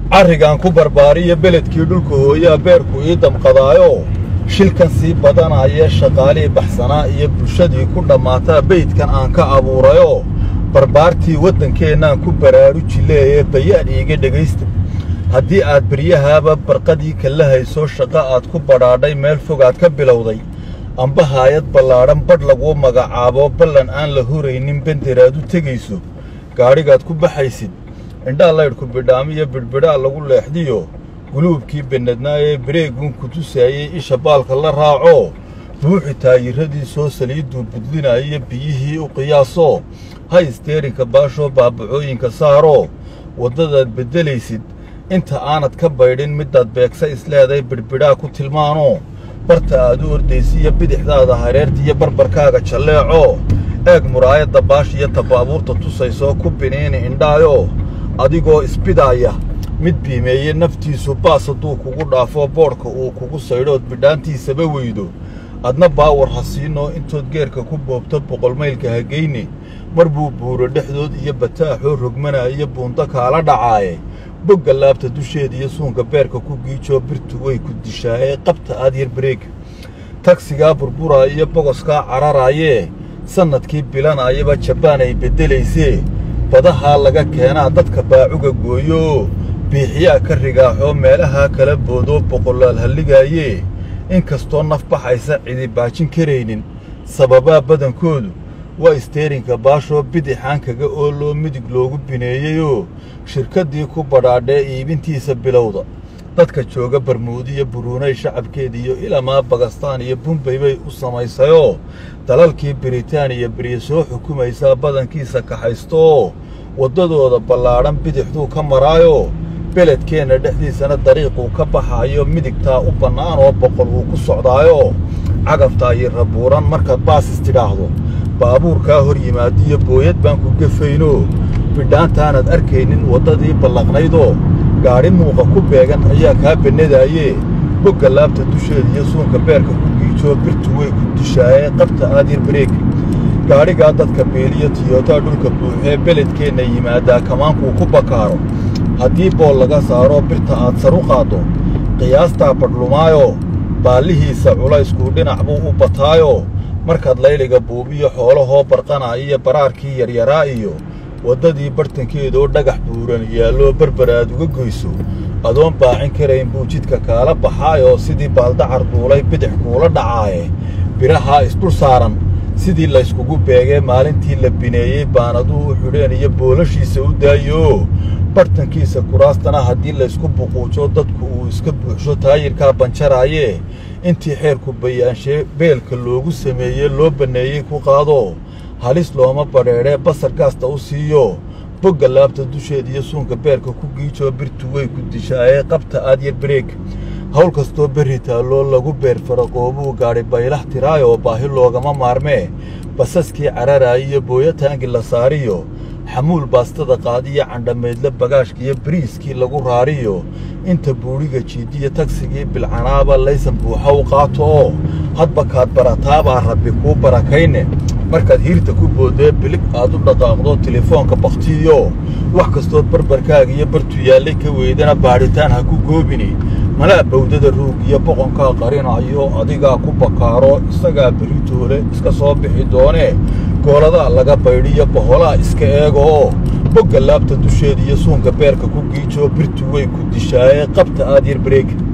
carrigan ku barbaariya beledkii dhulka hooyaa beerku ii damqadaayo shilkan sii badanayee shaqaalihii baxsanaa iyo bulshadii ku dhammaataa beydkan aan ka abuurayo barbaartii waddankeennaan ku baraaruji leeyee bayaan iiga dhegaysta haddii aad beryahaaba barqadii kala hayso shaqo aad ku badhaadhay meel fogaad ka bilowday amba haayad ballaadhan badh laguu magacaabo ballan aan la huraynin bender aad u tegayso gaadhigaad ku baxaysid indhaa laydhku bidhaamiyo bidhbidhaa lagu leexdiyo guluubkii bennadnaa ee bareeguun ku tusaayey isha baalka la raaco buuxi taayirradiisoo saliidduu budlinaayo biyihii u qiyaasoo ha isteerinka baashoo baabacooyinka saaroo waddadaad beddelaysid inta aanad ka baydhin midaad beegsa isleeday bidhbidhaa ku tilmaanoo barta aad u ordaysiiyo bidixdaada hareerta iyo barbarkaaga jalleeco eeg muraayadda baash iyo tabaabuurta tusaysoo ku biniini indhaayo adigoo isbidaaya mid biimeeye naftiisu baas hadduu kugu dhaafo boodhka uu kugu saydhood bidhaantiisaba weydo adna baawar ha siinoo intood geerka ku boobto boqolmaylka hagayne mar buu buuro dhexdood iyo bataaxoo rogmanaayo buundo kaala dhacaaye bogga laabta dusheeda iyo suunka beerka ku giijoo birtu way ku dishaayee qabta aad yar bareeg tagsigaa burburaa iyo bogoskaa cararaayee sannadkii bilanaayaba jabaan ay beddelaysee badahaa laga keenaa dadka baacuga gooyooo biixiyaa ka rigaaxoo meelahaa kala boodoo boqolaal halligaayee in kastoo naf baxaysa cidi baajin karaynin sababaa badankoodu waa isteerinka baashoo bidixaan kaga ooloo midig loogu bineeyeyoo shirkaddii ku badhaadhee iibintiisa bilowda dadka jooga barmuudiyo buruunay shacabkeediiyo ilamaa bagastaan iyo bumbay bay u samaysayoo dalalkii biritaaniya beriya soo xukumaysaa badankiisa kaxaystooo waddadooda ballaadhan bidixduu ka maraayoo beledkeenna dhexdiisana dariiquu ka baxaayo midigtaa u bannaan oo boqol uu ku socdaayoo cagaftaa iyo rabuuran markaad baasis tidhaahdo baabuurkaa hor yimaadiyo booyad baan ku gefaynoo bidhaantaanaad arkaynin waddadii ballaqnaydoo gaadhi muuqa ku beegan ayaa kaa bennadaayee bogga laabta dusheeda iyo suunka beerka ku giijoo birtu way ku dishaayee qabta aad yar bareeg gaadhigaa dadka beeliyo tiyootaa dhulka buuxee beledkeenna yimaaddaa kamaankuu ku bakaaro haddii bool laga saaro birta aad sar u qaaddo qiyaastaa badhlumaayoo baallihiisa culayskuu dhinac buu u bataayoo markaad layliga buubiyo xoolahoo barqanaa iyo baraarkii yaryaraa iyo waddadii bartankeedoo dhagax buuran yaalloo berber aad uga goyso adoon baacin karayn buu jidka kaala baxaayoo sidii baaldacar duulay bidix kuula dhacaaye birahaa isdhul saaran sidii layskugu beegee maalintii la bineeyey baanaduu u xidheen iyo boolashiisa u daayooo bartankiisa kuraastana haddii laysku buquujo dadku uu iska buuxsho taayirkaa banjaraayee intii xeerku bayaanshee beelka loogu sameeyey loo banneeyey ku qaadoo halis looma badheedhee basar gaasta u siiyo bogga laabta dusheeda iyo suunka beerka ku giijoo birtu way ku dishaayee qabta aad yar bareeg hawl kastoo berri taalloo lagu beer faraqoobuu gaadhi baylah tiraayoo baahi loogama maarmee basaskii cararaayiyo booyataangi la saariyo xamuul baastada qaadiyo candhamaydle bagaashkiiyo bariiskii lagu raariyo inta buudhiga jiidiyo tagsigii bilcanaaba laysan buuxa u qaato oo hadba kaad barataabaa rabbi kuu barakayne markaad hiirta ku boodee bilig aad u dhaqaaqdo telefoonka bakhtiyo wax kastood barbarkaaga iyo bartu yaallay ka weydana baadhitaan ha ku goobini malaa bawdada ruug iyo boqonkaa qarinayo adigaa ku bakaaro isagaa beritoole iska soo bixi doonee gooladaa laga baydhiyo boholaa iska eega oo bogga laabta dusheeda iyo suunka beerka ku giijoo birtu way ku dishaayee qabta aad yar bareeg